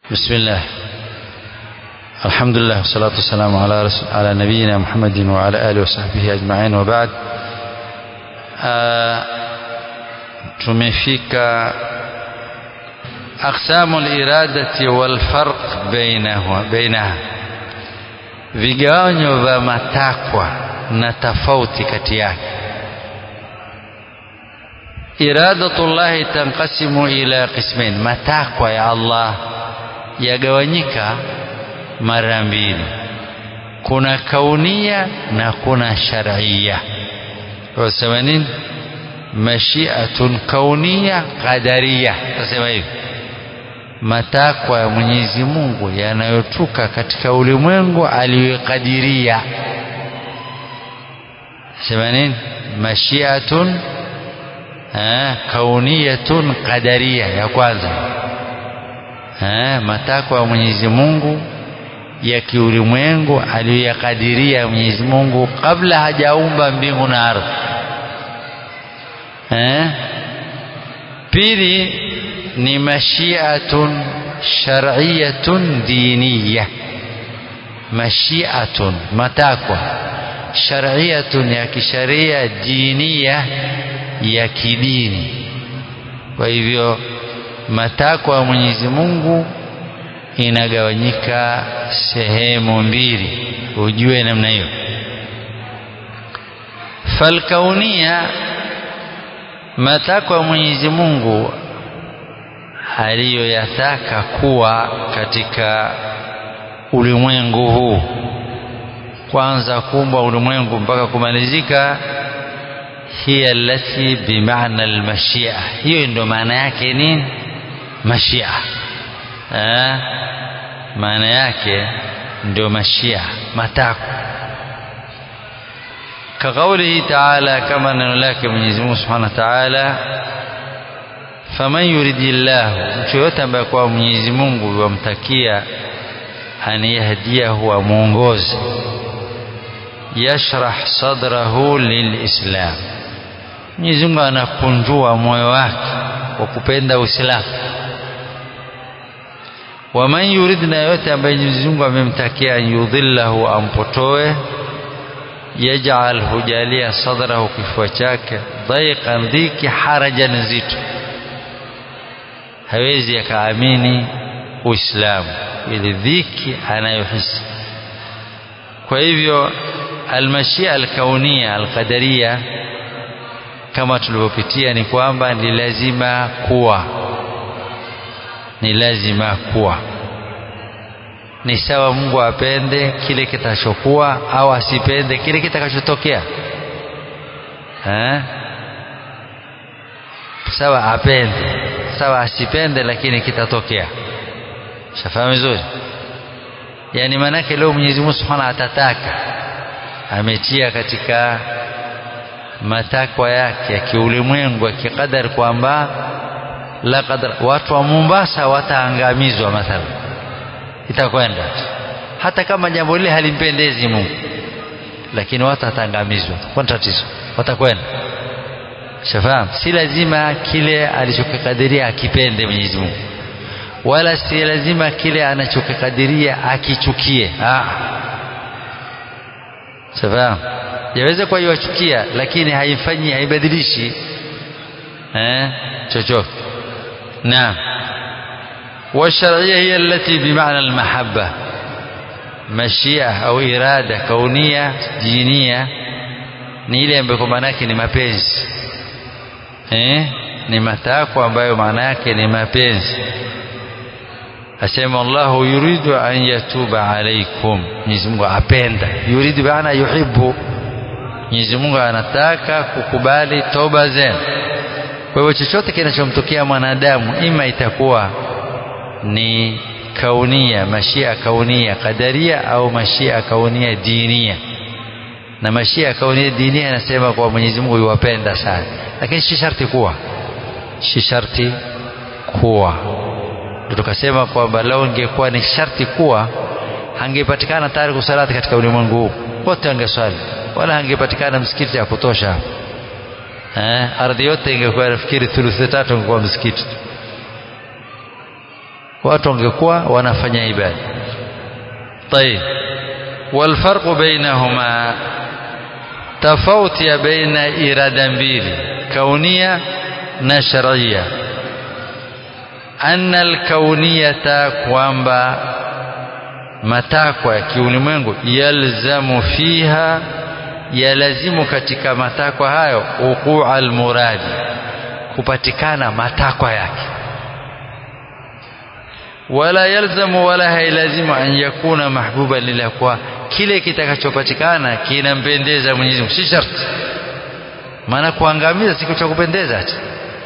بسم الله الحمد لله والصلاة والسلام على رسول على نبينا محمد وعلى آله وصحبه أجمعين وبعد آه tumefika aqsamu liradati walfarq bainahu bainaha vigawanyo vya matakwa na tofauti kati yake iradatullahi tanqasimu ila qismain matakwa ya Allah yagawanyika mara mbili kuna kaunia na kuna sharia wasema nini mashiatun kaunia qadaria tasema hivi matakwa ya Mwenyezi Mungu yanayotuka katika ulimwengu aliyokadiria sema nini mashiatun eh, kauniyatun qadaria ya kwanza eh, matakwa ya Mwenyezi Mungu ya kiulimwengu aliyoyakadiria Mwenyezi Mungu kabla hajaumba mbingu na ardhi eh? pili ni mashiatun shar'iyatun diniya mashiatun matakwa shar'iyatun ya kisharia diniya ya kidini kwa hivyo matakwa ya Mwenyezi Mungu inagawanyika sehemu mbili ujue namna hiyo falkaunia matakwa ya Mwenyezi Mungu aliyoyataka kuwa katika ulimwengu huu kwanza kumbwa ulimwengu mpaka kumalizika hiya allati bimaana almashia hiyo ndio maana yake nini mashia eh maana yake ndio mashia matakwa كقوله تعالى كما نلاك من يزمه سبحانه وتعالى فمن يريد الله mchoyote ambaye kwa Mwenyezi Mungu yamtakia aniyahdiyahu amuongoze yashrah sadrahu lilislam Mwenyezi Mungu anakunjua moyo wake kwa kupenda Uislamu waman yurid na yote ambaye Mwenyezi Mungu amemtakia yudhillahu ampotoe yaj'al hujalia sadrahu kifua chake dhaiqan dhiki harajan nzito hawezi akaamini uislamu ili dhiki anayohisi kwa hivyo almashia alkaunia alqadaria kama tulivyopitia ni kwamba ni lazima kuwa ni lazima kuwa ni sawa Mungu apende kile kitachokuwa au asipende kile kitakachotokea eh sawa apende sawa asipende lakini kitatokea shafahamu vizuri yani manake leo Mwenyezi Mungu Subhanahu atataka ametia katika matakwa yake ya kiulimwengu ya kikadari kwamba la qadar watu wa Mombasa wataangamizwa mathalan itakwenda hata kama jambo lile halimpendezi Mungu lakini watu wataangamizwa kwa tatizo watakwenda shafahamu si lazima kile alichokikadiria akipende Mwenyezi Mungu wala si lazima kile anachokikadiria akichukie ah shafahamu yaweza kwa yuachukia lakini haifanyi haibadilishi eh chochote naam والشرعية هي التي بمعنى المحبة مشيئة أو إرادة كونية دينية ni ile ambayo maana yake ni mapenzi eh ni matakwa ambayo maana yake ni mapenzi asema Allahu yuridu an yatuba alaikum Mwenyezi Mungu apenda yuridu maana yuhibbu Mwenyezi Mungu anataka kukubali toba zenu kwa hivyo chochote kinachomtokea mwanadamu ima itakuwa ni kaunia mashia kaunia kadaria au mashia kaunia dinia na mashia kaunia dinia anasema kwa Mwenyezi Mungu yuwapenda sana lakini si sharti kuwa si sharti kuwa ndio tukasema kwamba lao ingekuwa ni sharti kuwa hangepatikana tariku salati katika ulimwengu huu wote wangeswali wala hangepatikana msikiti ya kutosha eh ardhi yote ingekuwa nafikiri thuluthi tatu ingekuwa msikiti watu wangekuwa wanafanya ibada طيب والفرق بينهما tofauti ya baina irada mbili kaunia na sharia anna alkauniyata kwamba matakwa ya kiulimwengu yalzamu fiha yalazimu katika matakwa hayo uqua almuradi kupatikana matakwa yake wala yalzamu wala hailazimu an yakuna mahbuban lillah kwa kile kitakachopatikana kinampendeza Mwenyezi Mungu si sharti maana kuangamiza siku cha kupendeza ati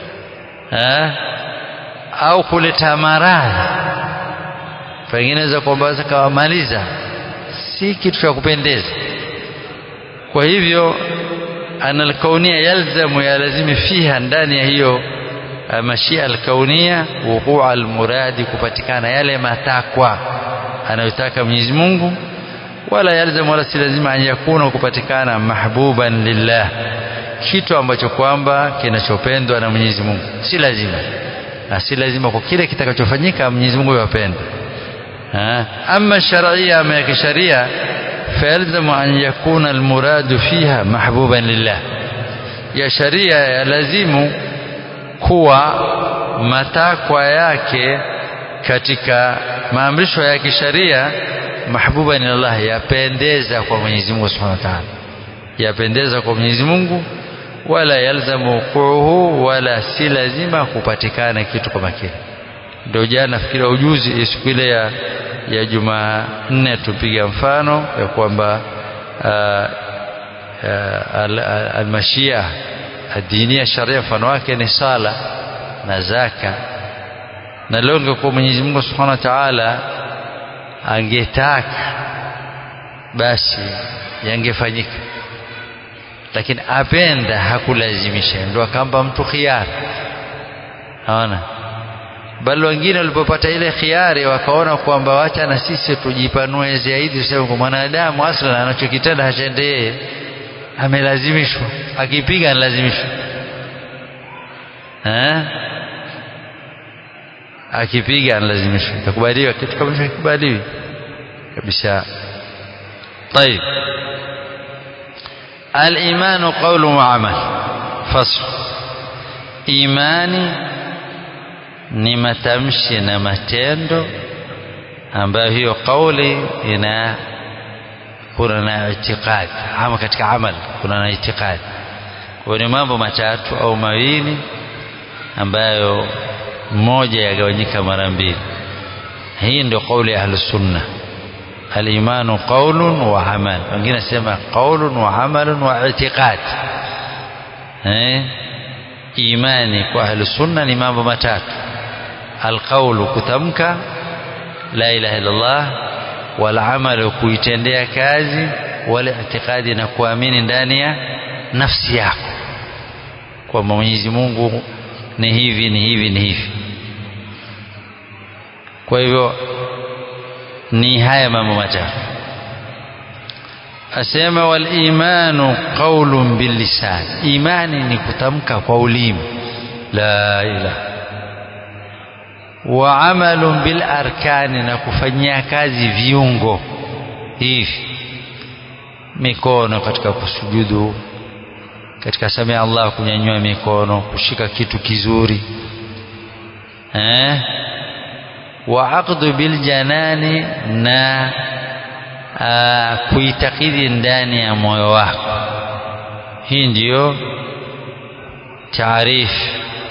au kuleta maradhi pengine za kwamba kawamaliza si kitu cha kupendeza kwa hivyo ana alkaunia yalzamu yalazimi fiha ndani ya hiyo mashia alkaunia wuqua almuradi kupatikana yale matakwa anayotaka Mwenyezi Mungu wala yalzam wala si lazima an yakuna kupatikana mahbuban lillah kitu ambacho kwamba kinachopendwa na Mwenyezi Mungu si lazima na si lazima kwa kile kitakachofanyika Mwenyezi Mungu yapende ama sharia ama ya kisharia فيلزم أن يكون المراد فيها محبوبا لله ya sharia yalazimu kuwa matakwa yake katika maamrisho ya kisharia mahbuba ni Allah yapendeza kwa Mwenyezi Mungu Subhanahu wa Ta'ala yapendeza kwa Mwenyezi Mungu wala yalzamu wuquhu wala si lazima kupatikana kitu kama kile ndio jana nafikiri ujuzi siku ile ya ya Jumanne tupiga mfano ya kwamba almashia adinia sharia mfano wake ni sala na zaka na leo ingekuwa Mwenyezi Mungu Subhanahu wa Ta'ala angetaka basi yangefanyika lakini apenda hakulazimisha ndio akampa mtu khiari naona bali wengine walipopata ile khiari wakaona kwamba wacha na sisi tujipanue zaidi tuseme kwa mwanadamu aslan anachokitenda hachende yeye amelazimishwa akipiga analazimishwa eh akipiga analazimishwa itakubaliwa kitu kama hicho kikubaliwi kabisa طيب الإيمان قول وعمل فصل إيماني ni matamshi na matendo ambayo hiyo kauli ina kuna na itikadi ama katika amal kuna na itikadi kwa ni mambo matatu au mawili ambayo moja yagawanyika mara mbili hii ndio kauli ya ahlus sunna al-imanu qawlun wa amal wengine nasema qawlun wa amalun wa i'tiqad eh imani kwa ahlus sunna ni mambo matatu alqaulu kutamka la ilaha illallah wal amalu kuitendea kazi wal i'tiqadi na kuamini ndani ya nafsi yako kwamba Mwenyezi Mungu ni hivi ni hivi ni hivi kwa hivyo ni haya mambo matatu asema wal imanu qaulun bil lisan imani ni kutamka kwa ulimi la ilaha wa amalun bil arkani na kufanyia kazi viungo hivi mikono katika kusujudu katika samia Allah kunyanyua mikono kushika kitu kizuri eh wa aqdu bil janani na kuitakidi ndani ya moyo wako hii ndiyo taarifu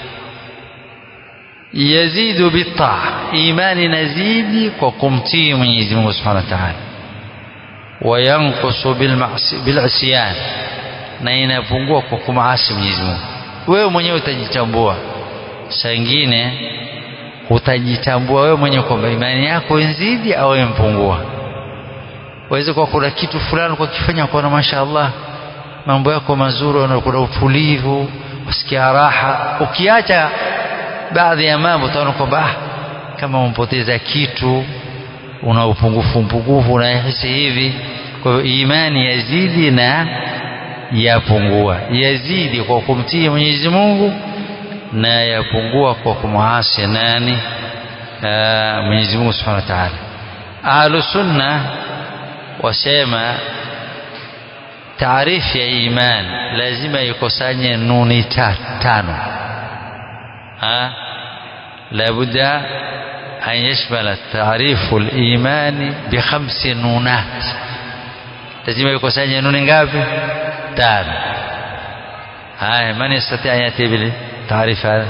yazidu bitaa imani nazidi kwa kumtii Mwenyezi Mungu Subhanahu wa Ta'ala wayanqusu bilisyan na inapungua kwa kumaasi Mwenyezi Mungu wewe mwenyewe utajitambua saa ingine utajitambua wewe mwenyewe kwamba imani yako inzidi au impungua waweze kwa kuna kitu fulani kwa kifanya kwa mashaallah mambo yako mazuri kuna utulivu usikia raha ukiacha baadhi ya mambo utaona kwamba ah, kama umpoteza kitu una upungufu mpungufu unahisi hivi kwa hivyo imani yazidi na yapungua yazidi kwa kumtii Mwenyezi Mungu na yapungua kwa kumwasi nani Mwenyezi Mungu Subhanahu wa Ta'ala. Ahlu Sunna wasema taarifu ya iman lazima ikusanye nuni tano ha labudda an yashmala taarifu al-imani bi khamsi nunat lazima ikusanye nuni ngapi tano haya man yastati an yati bil taarif hada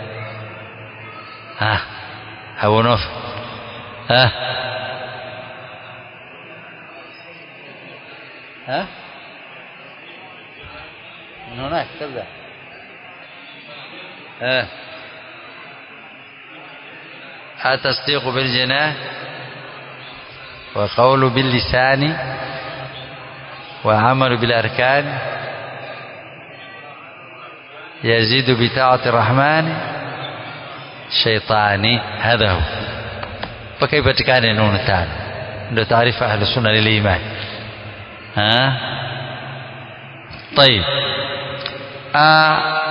ha abu nuf ha ها من هناك تبدأ ها التصديق بالجنان وقول باللسان وعمل بالأركان يزيد بطاعة الرحمن شيطاني هذا هو فكيف تكان نون تان عنده تعريف أهل السنة للإيمان ها طيب آه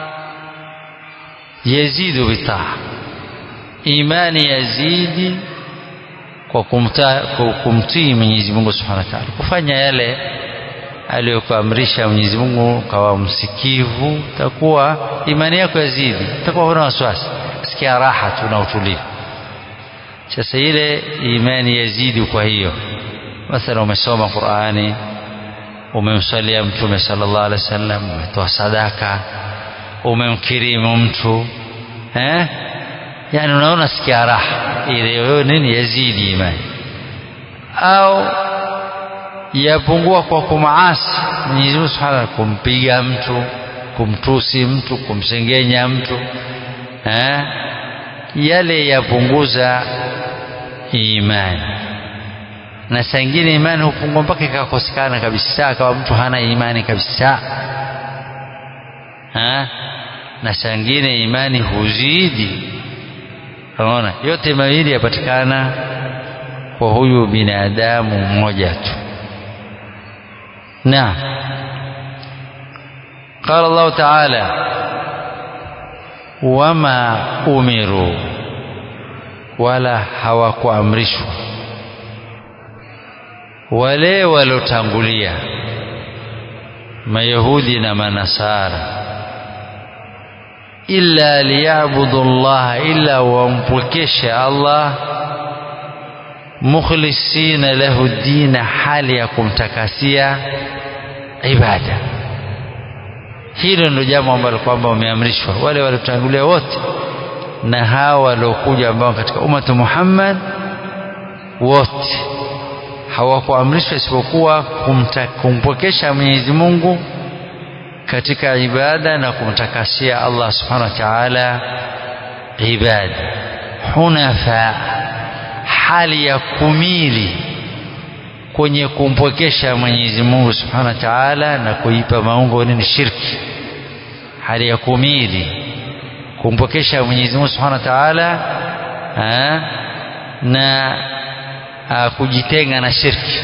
يزيد بالطاعة imani yazidi kwa kumta, kumtii Mwenyezi Mungu Subhanahu wa Ta'ala, kufanya yale aliyokuamrisha Mwenyezi Mungu, kawa msikivu, takuwa imani yako yazidi, utakuwa huna wasiwasi, sikia raha tu na utulivu. Sasa ile imani yazidi. Kwa hiyo mathalan, umesoma Qur'ani, umemsalia Mtume sallallahu alaihi wasallam, umetoa sadaka, umemkirimu mtu eh yani unaona sikia raha ile wewe nini yazidi imani au yapungua kwa kumaasi Mwenyezi Mungu Subhanahu kumpiga mtu kumtusi mtu kumsengenya mtu eh yale yapunguza imani na saa ingine imani hupungua mpaka ikakosekana kabisa kama mtu hana imani kabisa ha? na saa ingine imani huzidi Unaona, yote mawili yapatikana kwa huyu binadamu mmoja tu. Naam. Qala Allah Ta'ala wama umiru wala hawakuamrishwa wale walotangulia Mayahudi na Manasara illa liyabudu Allah illa wampwekeshe Allah mukhlisina lahu dina hali ya kumtakasia ibada hilo ndio jambo ambalo kwamba wameamrishwa wale waliotangulia wote na hawa waliokuja ambao katika ummatu Muhammad wote hawakuamrishwa isipokuwa kumpokesha Mwenyezi Mungu katika ibada na kumtakasia Allah subhanahu wa ta'ala ibada hunafa hali ya kumili kwenye kumpokesha Mwenyezi Mungu subhanahu wa ta'ala na kuipa maungo nini shirki hali ya kumili kumpokesha Mwenyezi Mungu subhanahu wa ta'ala na a, kujitenga na shirki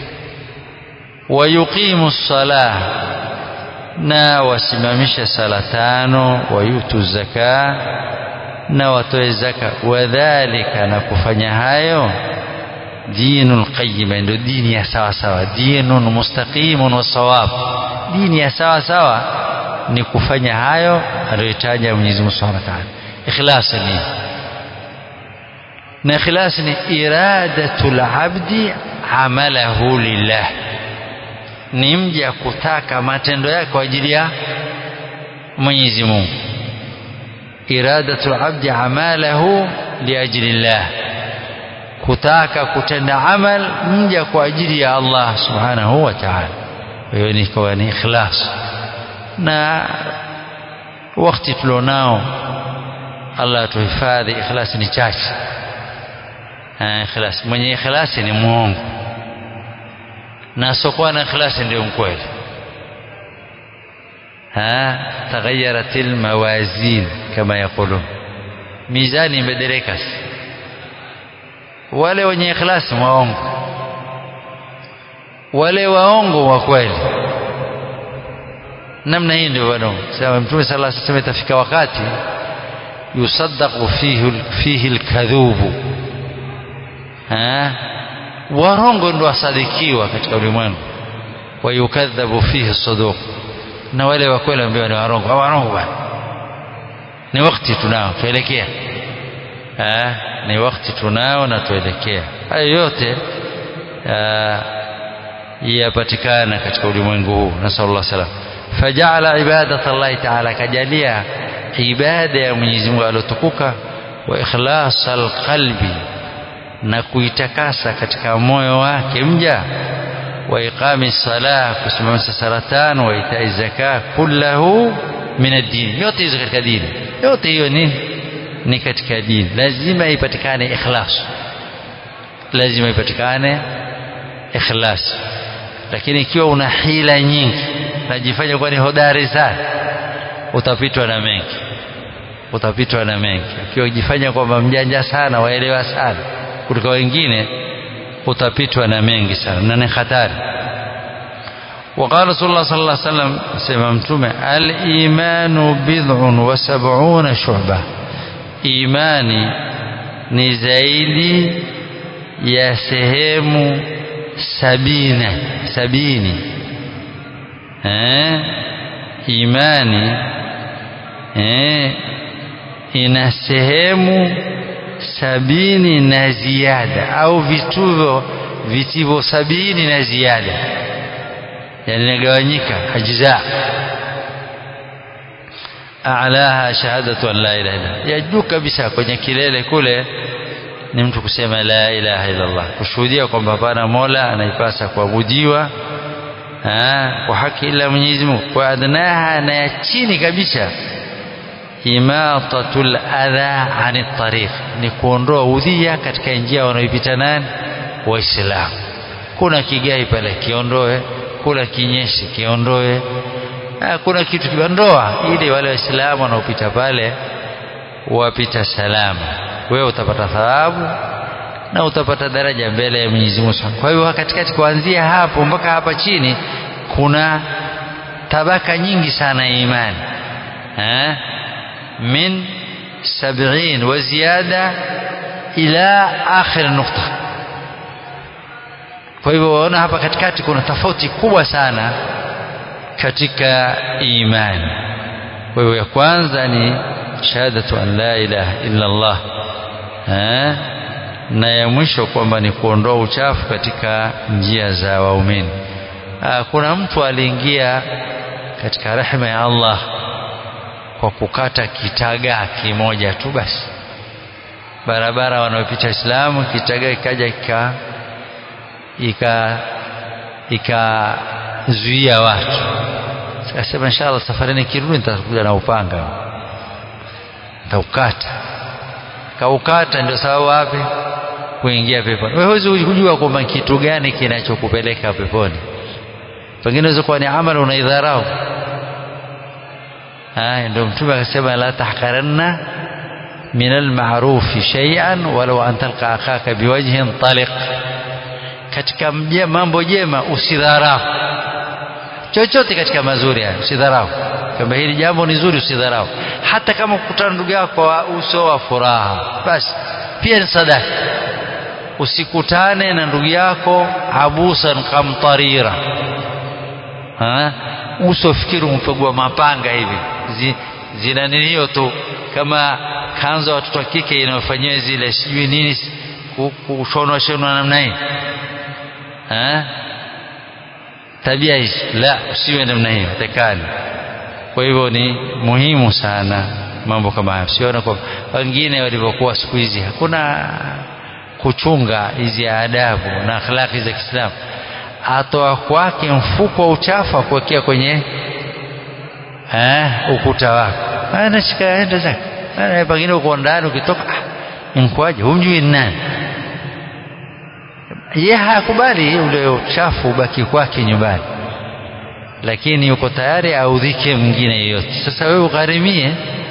wayuqimu salah na wasimamishe sala tano wayutu zaka na watoe zaka wadhalika na kufanya hayo dinul qayyim ndio dini ya sawa sawa dinun mustaqimun wa sawab dini ya sawa sawa ni kufanya hayo aliyotaja Mwenyezi Mungu Subhanahu wa Ta'ala ikhlas ni na ikhlas ni iradatul abdi amalahu lillah ni mja kutaka matendo yake kwa ajili ya Mwenyezi Mungu iradatu abdi amalahu liajli llah kutaka kutenda amal mja kwa ajili ya Allah subhanahu wa ta'ala hiyo ni kwa ni ikhlas na wakati tulionao Allah atuhifadhi ikhlas ni chache ikhlas mwenye ikhlas ni muongo na asokuwa na ikhlasi ndio mkweli ha تغيرت الموازين كما يقولون mizani imebadilika wale wenye ikhlasi waongo wale waongo wa kweli namna hii ndio bwana sema mtume sallallahu alaihi wasallam itafika wakati yusaddaqu fihi fihi alkadhubu warongo ndo wasadikiwa katika ulimwengu wa yukadhabu fihi saduq na wale wa kweli ambao ni warongo au warongo bwana ni wakati tunao tuelekea ni wakati tunao na tuelekea hayo yote yapatikana katika ulimwengu huu nasallallahu salam fajala ibadat Allah ta'ala kajalia ibada ya Mwenyezi Mungu aliyotukuka wa ikhlas alqalbi na kuitakasa katika moyo wake mja wa iqami salah kusimamisha sala tano wa itai zaka kullahu min ad-din yote hizo katika dini yote hiyo ni ni katika dini lazima ipatikane ikhlas lazima ipatikane ikhlas lakini ikiwa una hila nyingi najifanya kuwa ni hodari sana utapitwa na mengi utapitwa na mengi ukiwa ujifanya kwamba mjanja sana waelewa sana kutoka wengine utapitwa na mengi sana na ni hatari وقال رسول الله صلى الله عليه وسلم سمع متومه الايمان بضع وسبعون شعبه imani ni zaidi ya sehemu sabina sabini eh? imani eh? ina sehemu sabini na ziada au vituvo vitivo sabini na ziada yani inagawanyika ajza a'laha shahadatu an la ilaha illa ya juu kabisa kwenye kilele kule ni mtu kusema la ilaha illa Allah kushuhudia kwamba hapana mola anaipasa kuabudiwa kwa haki ila Mwenyezi Mungu kwa adnaha na ya chini kabisa imatatul adha ani tariq ni kuondoa udhia katika njia wanaoipita nani waislamu kuna kigai pale kiondoe kuna kinyeshi kiondoe kuna kitu kiondoa ili wale waislamu wanaopita pale wapita salama wewe utapata thawabu na utapata daraja mbele ya Mwenyezi Mungu kwa hiyo katikati kuanzia hapo mpaka hapa chini kuna tabaka nyingi sana ya imani eh من سبعين وزيادة إلى آخر نقطة kwa hivyo waona hapa katikati kuna tofauti kubwa sana katika imani kwa hivyo ya kwanza ni shahadatu an la ilaha illa Allah eh? na ya mwisho kwamba ni kuondoa uchafu katika njia za waumini kuna mtu aliingia katika rehema ya Allah kwa kukata kitagaa kimoja tu basi barabara wanaopita Islamu kitagaa ikaja ika ika ikazuia watu akasema inshallah safari nikirudi nitakuja na upanga nitaukata kaukata ndio sababu wapi kuingia peponi wewe huwezi kujua kwamba kitu gani kinachokupeleka peponi pengine unaweza kuwa ni amali unaidharau haya ndio mtume akasema la tahqaranna min alma'ruf shay'an walau an talqa akhaka biwajhin taliq katika mambo jema usidharau chochote katika mazuri haya usidharau kwamba hili jambo ni zuri usidharau hata kama kukutana ndugu yako kwa uso wa furaha basi pia ni sadaka usikutane na ndugu yako abusan kamtarira ha? uso fikiri umpegwa mapanga hivi Zi, zina nini hiyo tu kama kanzo watoto wa kike inayofanyiwa zile sijui nini kushonwa shonwa namna hii tabia hizi la usiwe namna hiyo tekani kwa hivyo ni muhimu sana mambo kama haya siona kwa wengine walivyokuwa siku hizi hakuna kuchunga hizi adabu na akhlaki za Kiislamu atoa kwake mfuko wa uchafu akuwekea kwenye eh, ukuta wako anashika enda zake pengine uko ndani ukitoka ah, inkwaje humjui nani ye hakubali ule uchafu ubaki kwake nyumbani lakini yuko tayari audhike mwingine yeyote sasa wewe ugharimie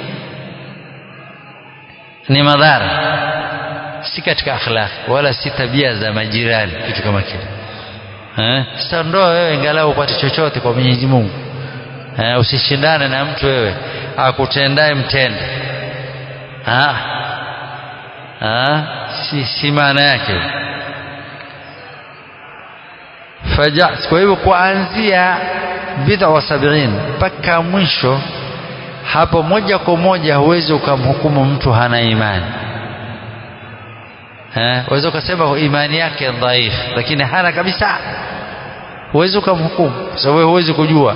ni madhara si katika akhlaq wala si tabia za majirani kitu kama kile eh sasa ndoa wewe ingalau upate chochote kwa Mwenyezi Mungu eh usishindane na mtu wewe akutendaye mtende ah ah si, si maana yake faja kwa hivyo kuanzia bid'a wa sabiin mpaka mwisho hapo moja kwa moja huwezi ukamhukumu mtu hana imani eh waweza ukasema imani yake dhaifu lakini hana kabisa huwezi ukamhukumu kwa sababu huwezi kujua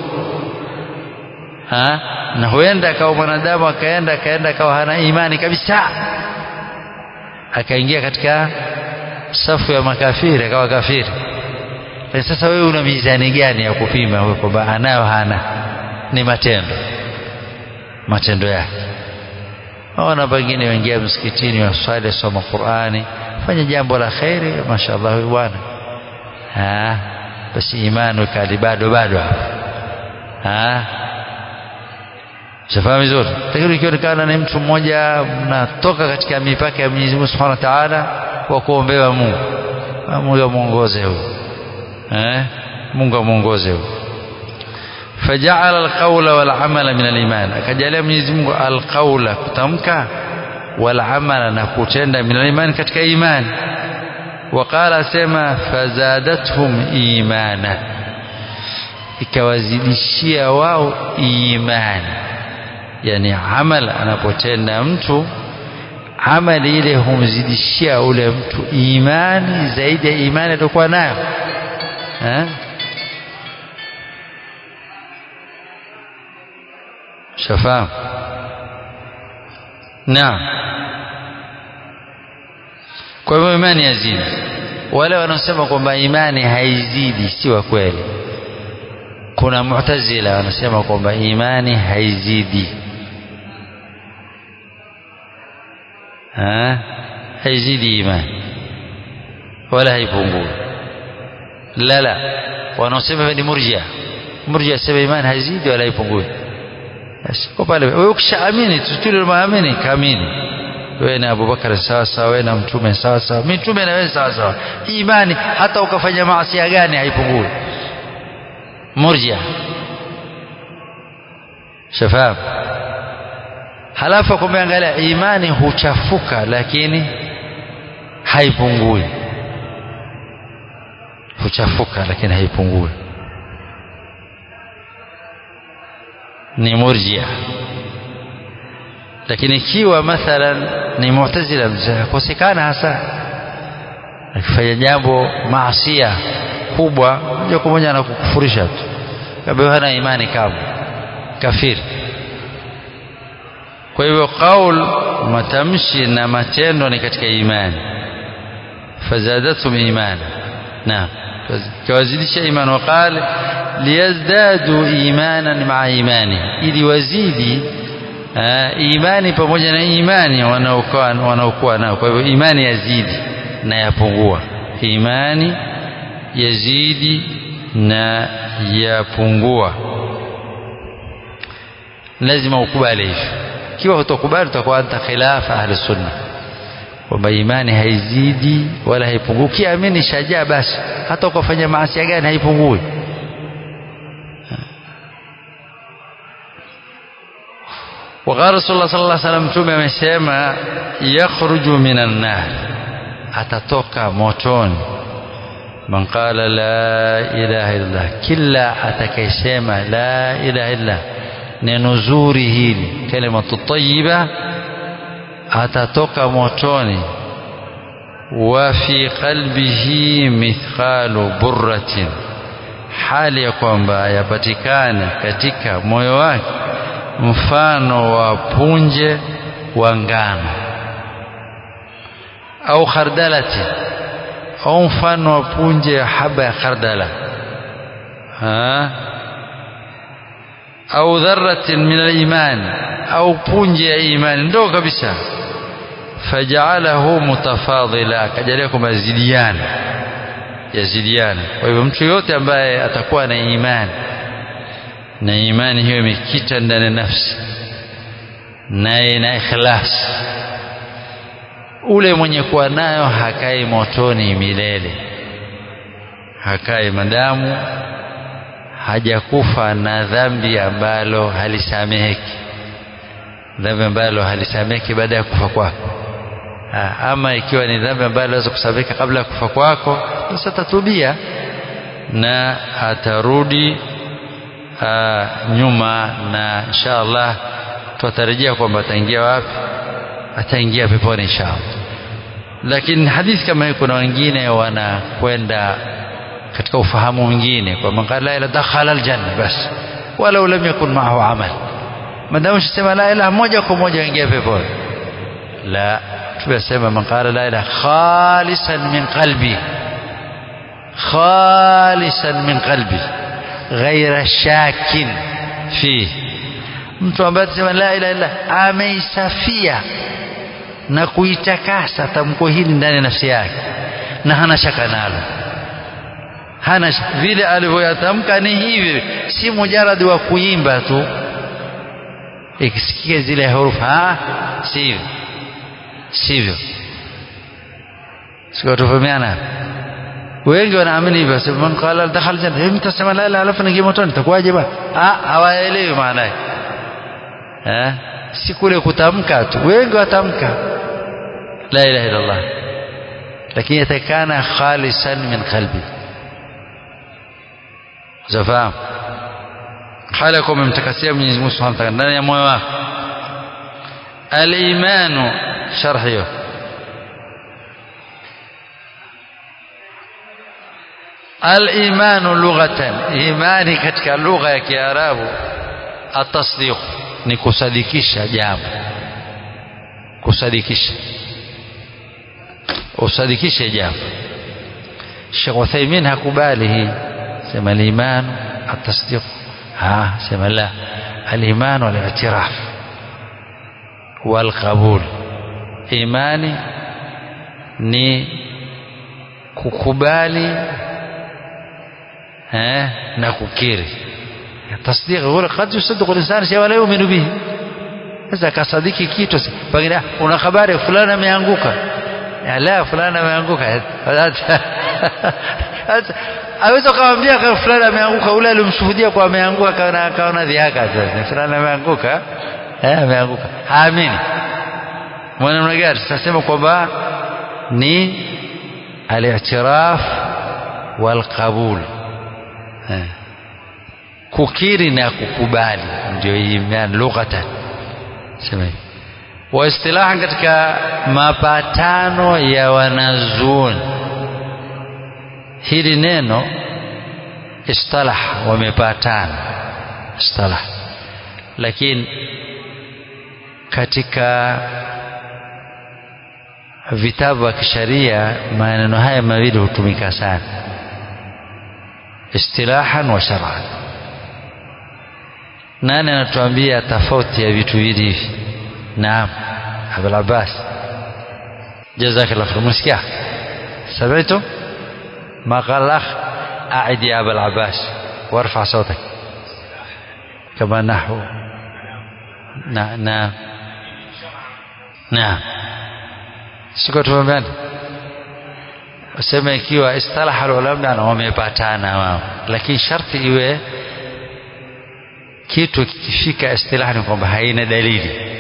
ha? na huenda akawa mwanadamu akaenda akaenda akawa hana imani kabisa akaingia katika safu ya makafiri akawa kafiri lakini sasa wewe una mizani gani ya kupima wewe kwamba anayo hana ni matendo matendo yake ona pengine waingia msikitini waswali wasoma Qur'ani fanya jambo la khairi mashaallah huyu bwana ah basi imani kali bado bado hapo ah shafahamu vizuri lakini ikionekana ni mtu mmoja mnatoka katika mipaka ya Mwenyezi Mungu Subhanahu wa Ta'ala kwa kuombewa Mungu Mungu amuongoze huyo eh Mungu amuongoze huyo فجعل القول والعمل من الإيمان akajalia Mwenyezi Mungu alqaula kutamka والعمل na kutenda min al-iman katika imani وقال سما فزادتهم إيمانا ikawazidishia wao imani yani amal anapotenda mtu amali ile humzidishia ule mtu imani zaidi ya imani aliyokuwa nayo eh shafahamu naam kwa hivyo imani yazidi wale wanaosema kwamba imani haizidi si wa kweli kuna mu'tazila wanasema kwamba imani haizidi ha? haizidi imani wala haipungui la la wanaosema ni murjia murjia sema imani haizidi wala haipungui kwa pale wewe ukishaamini tutule maamini kamini wewe na Abubakar sawa sawa wewe na mtume sawa sawa mitume na wewe sawa sawa imani hata ukafanya maasi gani haipungui murjia shafahamu halafu kumeangalia imani huchafuka lakini haipungui huchafuka lakini haipungui ni murjia lakini ikiwa mathalan ni mu'tazila kosekana hasa akifanya jambo maasia kubwa moja kwa moja anakukufurisha tu kabla hana imani kama kafiri kwa hivyo qaul matamshi na matendo ni katika imani fazadatum imani naam kawazidisha imani waqal liyazdadu imanan maa imani ili wazidi imani pamoja na imani wanaokuwa wanaokuwa nao kwa hivyo imani yazidi na yapungua imani yazidi na yapungua lazima ukubali hivyo ikiwa utokubali utakuwa anta khilafa ahli sunna kwamba imani haizidi wala haipungui ukiamini shajaa basi hata ukafanya maasi gani haipungui وقال رسول الله صلى الله عليه وسلم mtume amesema yakhruju minan nar atatoka motoni man qala la ilaha illallah kila atakayesema la ilaha illa neno zuri hili kalimatu tayyiba atatoka motoni wa fi qalbihi mithqalu burratin hali ya kwamba yapatikana katika moyo wake mfano wa punje wa ngano au khardalati au mfano wa punje ya haba ya khardala ha? au dharratin min al-iman au punje ya imani ndogo kabisa faja'alahu mutafadila akajalia kwamba zidiana yazidiana kwa hivyo mtu yote ambaye atakuwa na imani na imani hiyo imekita ndani ya nafsi naye na ikhlas ule mwenye kuwa nayo hakai motoni milele hakai madamu hajakufa na dhambi ambalo halisameheki dhambi ambalo halisameki baada ya kufa kwako ama ikiwa ni dhambi ambalo laweza kusameka kabla ya kufa kwako basi atatubia na atarudi aa, nyuma na insha Allah tutarajia kwamba ataingia wapi ataingia peponi insha Allah lakini hadithi kama hii kuna wengine wanakwenda katika ufahamu mwingine kwa man qala la ilaha dakhala aljanna bas walau lam yakun ma'ahu amal madamu usema la ilaha moja kwa moja ingia peponi la tunasema man qala la ilaha khalisan min qalbi khalisan min qalbi ghaira shakin fi mtu ambaye atasema la ilaha illa ameisafia na kuitakasa tamko hili ndani ya nafsi yake na hana shaka nalo hana vile alivyoyatamka ni hivi si mujaradi wa kuimba tu ikisikia zile herufi ah sivyo sivyo sio tufahamiana wengi wanaamini hivyo sema man qala dakhal janna hivi mtasema la ilaha alafu ningie motoni itakuwaje bwana ah hawaelewi maana yake eh si kule kutamka tu wengi watamka la ilaha illa Allah lakini yatakana khalisan min qalbi zafahamu hali ya kuwa umemtakasia Mwenyezi Mungu Subhanahu wa Ta'ala ndani ya moyo wako al-imanu sharh hiyo al-imanu lughatan imani katika lugha ya Kiarabu atasdiq ni kusadikisha jambo kusadikisha usadikishe jambo Sheikh Uthaymeen hakubali hii sema al-iman at-tasdiq ha sema la al-iman wal-i'tiraf wal-qabul imani ni kukubali eh na kukiri tasdiq huwa qad yusaddiqu al-insan shay wala yu'minu bihi sasa kasadiki kitu pengine una habari fulani ameanguka la fulani ameanguka aweza kumwambia kama fulani ameanguka ule alimshuhudia kwa ameanguka kaona akaona dhihaka sasa fulani ameanguka eh ameanguka haamini mwana gani sasema kwamba ni al-i'tiraf wal qabul eh kukiri na kukubali ndio imani lughatan sema hivi wa istilahan katika mapatano ya wanazuoni hili neno istalah wamepatana istalah lakini katika vitabu vya kisharia maneno haya mawili hutumika sana istilahan wa shar'an nani anatuambia tofauti ya vitu hivi hivi naam abul abbas jazakallah khair msikia سمعتم ما قال الأخ أعد يا أبا العباس وارفع صوتك كما نحو نعم نعم نعم siko tumeambiana useme ikiwa istalaha ulama na wamepatana wao lakini sharti iwe kitu kikifika istilaha ni kwamba haina dalili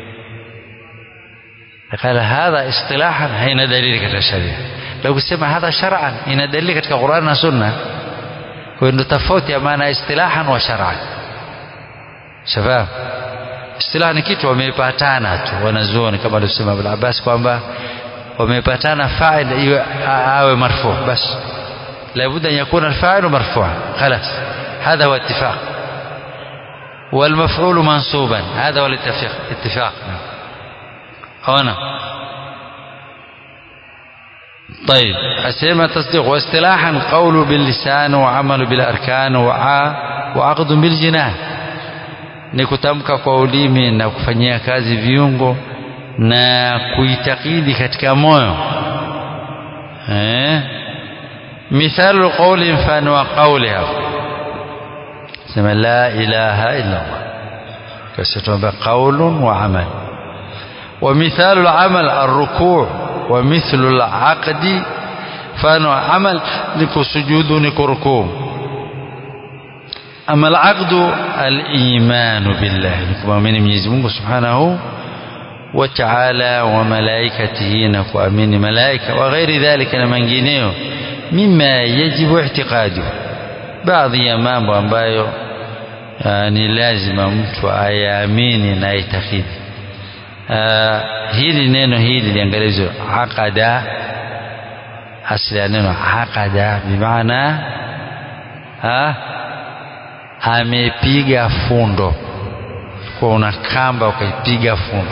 قال هذا اصطلاحا haina dalili katika sharia لو kusema hadha shar'an ina dalili katika Qur'an na Sunna kwa ndio tofauti ya maana istilahan wa shar'an shafahamu istilah ni kitu wamepatana tu wanazuoni kama alivyosema Abul Abbas kwamba wamepatana fa'il iwe awe marfu bas لابد أن يكون الفاعل مرفوعا خلاص هذا هو اتفاق والمفعول منصوبا هذا هو الاتفاق اتفاق هنا طيب أسمى تصديق واصطلاحا قول باللسان وعمل بالأركان وعقد بالجنان ni kutamka kwa ulimi na kufanyia kazi viungo na kuitakidi katika moyo eh mithalu qawli mfano wa qawli hapo sema la ilaha illa Allah kisha tuomba qawlun wa amal wa mithalu al-amal ar-ruku' wa mithlu al-aqdi mfano amal ni kusujudu ni kurukuu ama alaqdu alimanu billahi ni kumwamini Mwenyezi Mungu Subhanahu wa Ta'ala wa malaikatihi na kuamini malaika wa ghairi dhalika na mengineyo mima yajibu i'tiqadu baadhi ya mambo ambayo ni lazima mtu ayaamini na aitakidi hili neno hili liangalizwe aqada asili ya neno aqada bimaana amepiga fundo kwa una kamba ukaipiga fundo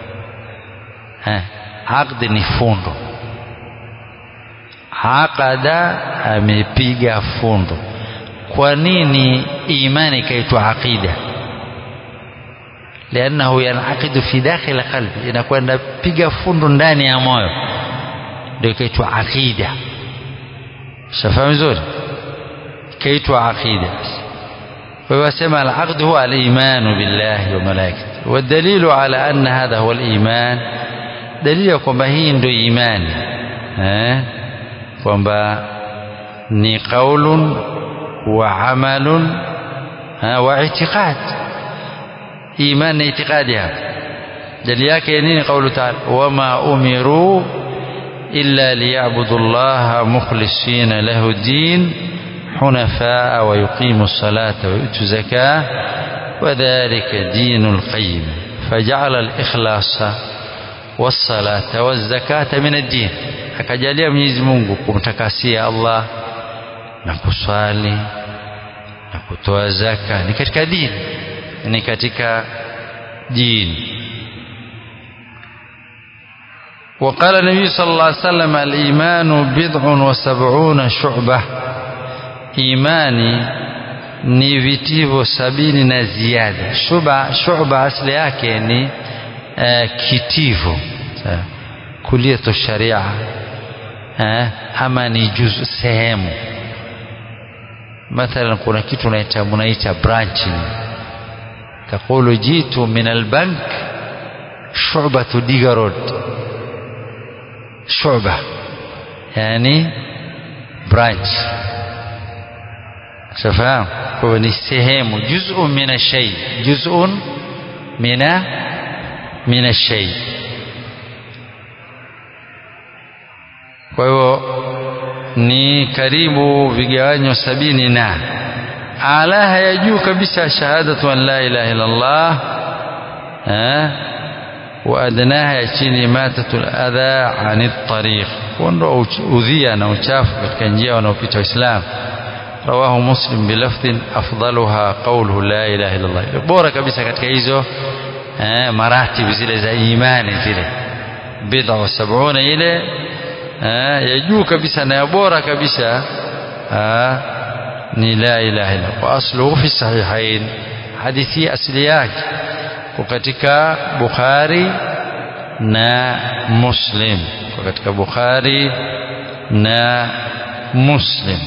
aqdi ni fundo aqada amepiga fundo kwa nini imani ikaitwa aqida liannahu yanaqidu fi dakhil qalbi inakwenda piga fundo ndani ya moyo ndio ikaitwa aqida shafahamu vizuri ikaitwa aqida kwa hiyo wasema al-aqd huwa al-iman billahi wa malaikatihi والدليل على أن هذا هو الإيمان دليل kwamba hii ndio imani eh kwamba ni qaulun wa amalun wa i'tiqad iman na itikadi hapa dalili yake nini kaulu taala wama umiru illa liyabudu llaha mukhlisina lahu din حنفاء ويقيموا الصلاة ويؤتوا الزكاة وذلك دين القيم فجعل الإخلاص والصلاة والزكاة من الدين akajalia Mwenyezi Mungu kumtakasia Allah na kuswali na kutoa zaka ni katika dini ni katika dini وقال النبي صلى الله عليه وسلم الإيمان بضع وسبعون شعبة إيماني ni vitivo sabini na ziada shuba shuba asili yake ni uh, kitivo kuliyatu sharia uh, ama ni juzu sehemu mathalan kuna kitu unaita munaita branching تقول جيت من البنك شعبة ديغا رود شعبة يعني برانش شفاهم هو ni sehemu جزء من الشيء جزء من من الشيء kwa hiyo ni karibu vigawanyo sabini na alaha ya juu kabisa shahadatu an la ilaha illa Allah wa adnaha ya chini matatul adha anit tariq kuondoa udhia na uchafu katika njia wanaopita waislamu rawahu muslim bilafdhin afdaluha qawluhu la ilaha illa Allah bora kabisa katika hizo maratibu zile za imani zile bid'a wa sab'una ile ya juu kabisa na ya bora kabisa ni la ilaha illa wa asluhu fi sahihain hadithi asili yake kwa katika Bukhari na Muslim kwa katika Bukhari na Muslim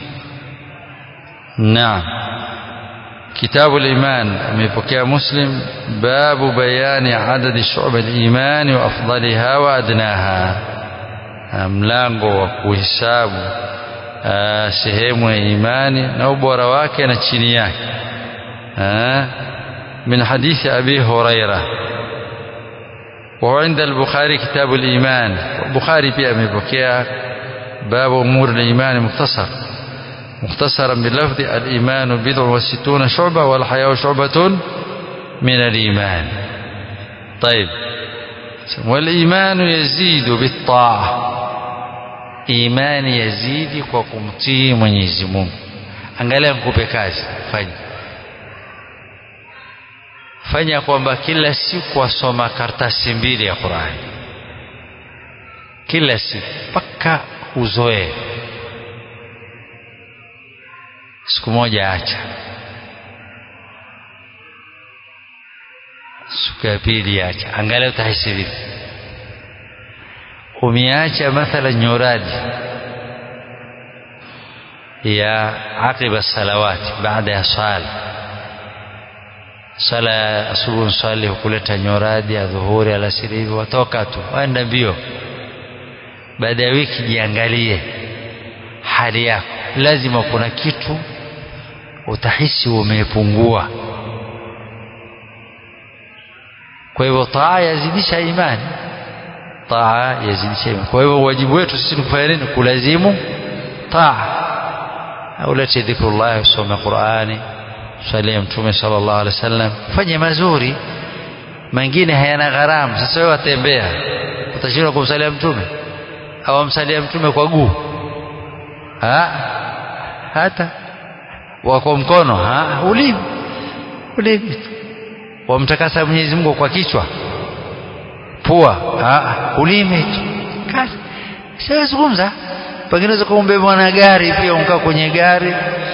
naam كتاب الإيمان amepokea Muslim babu bayani adadi shu'ab al-iman wa afdaliha wa adnaha mlango wa kuhesabu sehemu ya imani na ubora wake na chini yake من حديث أبي هريرة وهو عند البخاري كتاب الإيمان البخاري في أمي بكيا باب أمور الإيمان مختصر مختصرا باللفظ الإيمان بضع وستون شعبة والحياة شعبة من الإيمان طيب والإيمان يزيد بالطاعة imani yazidi kwa kumtii Mwenyezi Mungu. Angalia nikupe kazi, fanya fanya kwamba kila siku wasoma karatasi mbili ya Qur'ani, kila siku mpaka uzoee. Siku moja acha, siku ya pili acha, angalia utahisi vipi umeacha mathala nyoradi ya aqiba salawati baada ya swala swala ya asubuhi swali hukuleta nyoradi ya dhuhuri alasiri hivi watoka tu waenda mbio baada ya wiki jiangalie hali yako lazima kuna kitu utahisi umepungua kwa hivyo taa yazidisha imani taa yazidisha imani kwa hivyo wajibu wetu sisi ni kufanya nini kulazimu taa ulete dhikrullah usome qurani salia mtume sallallahu alaihi wasallam fanye mazuri mengine hayana gharamu sasa wewe watembea utashindwa kumsalia mtume au amsalia mtume kwa guu ha? hata wako mkono ha? ulimi ulimi wamtakasa Mwenyezi Mungu kwa kichwa pua ha? ulimi tu kazi siwezungumza pengine unaweza kumbeba na gari pia unkaa kwenye gari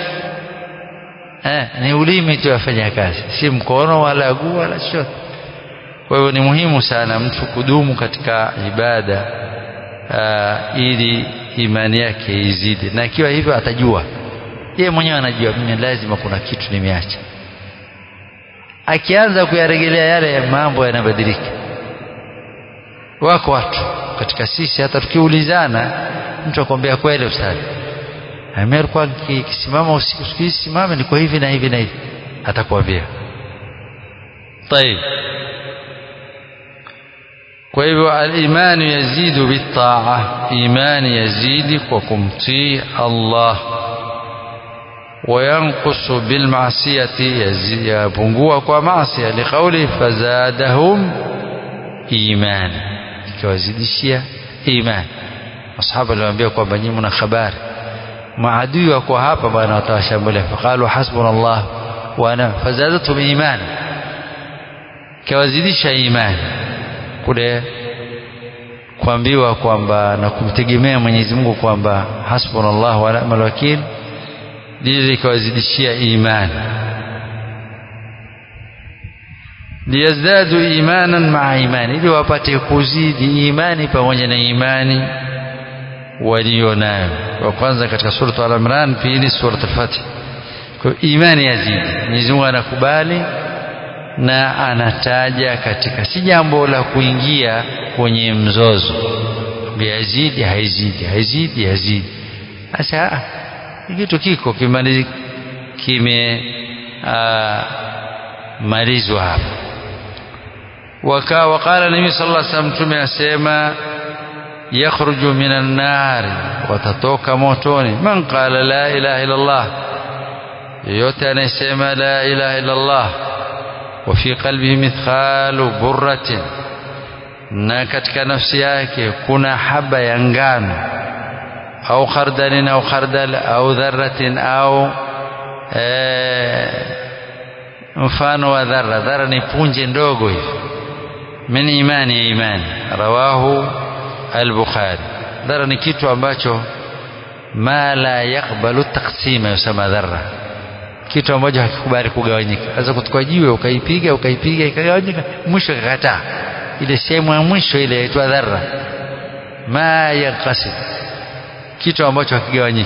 eh, ni ulimi tu afanya kazi si mkono wala guu wala chochote kwa hivyo ni muhimu sana mtu kudumu katika ibada uh, ili imani yake izidi na ikiwa hivyo atajua yeye mwenyewe anajua mimi lazima kuna kitu nimeacha akianza kuyarejelea yale mambo yanabadilika wako watu katika sisi hata tukiulizana mtu akwambia kweli ustadi mimi alikuwa kisimama usiku siku hizi simame niko hivi na hivi na hivi atakwambia طيب kwa hivyo al-imani yazidu bitaa imani yazidi kwa kumtii Allah وينقص بالمعصية يبungua kwa maasi liqauli fazadahum iman ikiwazidishia iman masahaba waliwaambia kwamba nyinyi mna habari maadui wako hapa bwana watawashambulia faqalu hasbunallah wa ana fazadatum iman ikiwazidisha imani kule kuambiwa kwamba na kumtegemea Mwenyezi Mungu kwamba hasbunallah wa ni'mal wakil lile ikawazidishia imani liyazdadu imanan maa imani ili wapate kuzidi imani pamoja na imani walio nayo wa kwanza katika surat al-Imran pili surat al-Fath kwa imani yazidi Mwenyezi Mungu anakubali na anataja katika si jambo la kuingia kwenye mzozo yazidi haizidi haizidi hazidi sasa kitu kiko kimalizwa kime malizwa hapa waka waqala nabii sallallahu alaihi wasallam tume asema yakhruju minan nar watatoka motoni man qala la ilaha illa allah yote anayesema la ilaha illa allah wa fi qalbihi mithqalu burratin na katika nafsi yake kuna haba ya ngano au khardalin au khardal au dharratin au mfano wa dharra dharra ni punje ndogo hivi min imani ya imani rawahu al-bukhari dharra ni kitu ambacho ma la yakbalu taksima yusema dharra kitu ambacho hakikubali kugawanyika sasa kutoka jiwe ukaipiga ukaipiga ikagawanyika mwisho ikakataa ile sehemu ya mwisho ile inaitwa dharra ma yanqasim kitu ambacho hakigawanyiki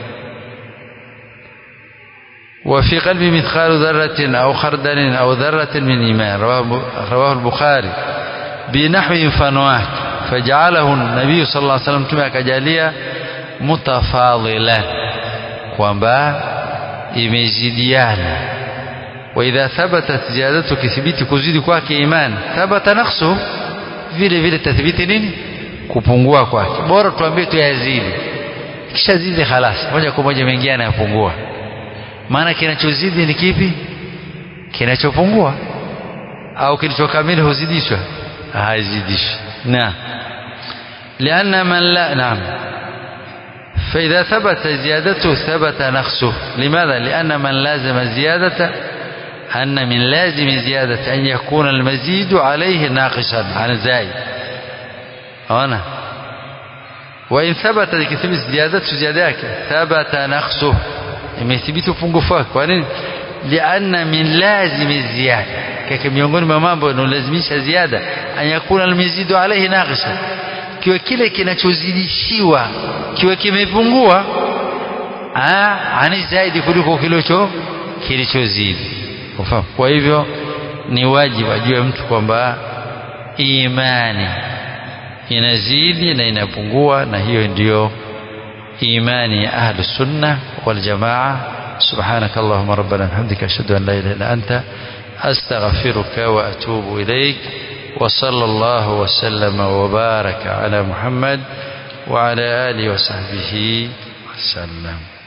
وفي قلبي مثقال ذرة أو خردل أو ذرة من إيمان رواه, رواه البخاري بنحو فنوات فجعله النبي صلى الله عليه وسلم تمع كجالية متفاضلا kwamba imezidiana waidha thabatat ziyadatu kithibiti kuzidi kwake imani thabata naqsu vile vile tathibiti nini kupungua kwake bora tuambie tu yazidi kisha zidi khalas moja kwa moja mengia yanapungua maana kinachozidi ni kipi kinachopungua au kilichokamili huzidishwa hazidishwi na لأن من لا نعم فإذا ثبت زيادته ثبت نقصه لماذا لأن من لازم الزيادة أن من لازم زيادة أن يكون المزيد عليه ناقصا عن الزائد هنا وإن ثبت كثبت زيادته زيادة ثبت نقصه imethibiti upungufu wake kwa nini lianna min lazimi ziyada kaka miongoni mwa mambo yanayolazimisha ziada an yakuna almizidu alayhi naqisa kiwe kile kinachozidishiwa kiwe kimepungua ani zaidi kuliko kilicho kilichozidi kwa hivyo ni wajibu ajue mtu kwamba imani inazidi na inapungua na hiyo ndiyo imani ya ahlu sunna wal jamaa سبحانك اللهم ربنا بحمدك أشهد أن لا إله إلا أنت أستغفرك وأتوب إليك وصلى الله وسلم وبارك على محمد وعلى آله وصحبه وسلم